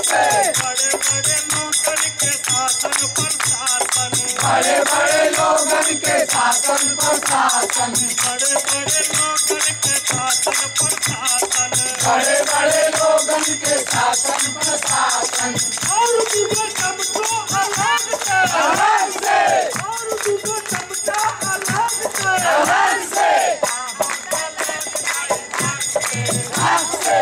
बड़े बड़े लोगन के शासन प्रशासन बड़े बड़े लोगन के शासन प्रशासन बड़े बड़े लोगन के शासन प्रशासन बड़े बड़े लोगन के शासन प्रशासन और दूगो चमचो अलग से अलग से और दूगो चमचा अलग से अलग से हक से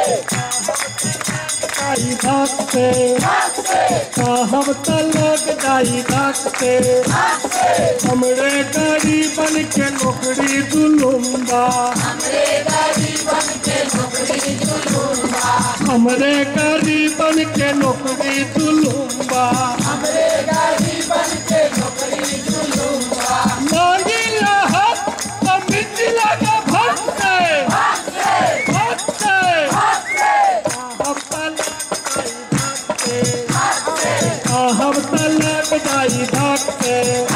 दाई धाक से हक से हम तलक दाई धाक से हक से हमरे गरीबन के नौकरी दुलुम्बा हमरे गरीबन के नौकरी जुलूम्बा हमरे गरीबन के नौकरी दुलुम्बा हमरे गरीबन के नौकरी जुलूम्बा मांगी रहत तो मिट्टी लगा भट से हक से भट से हक से हम तलक दाई धाक से हक से हम तलक दाई धाक से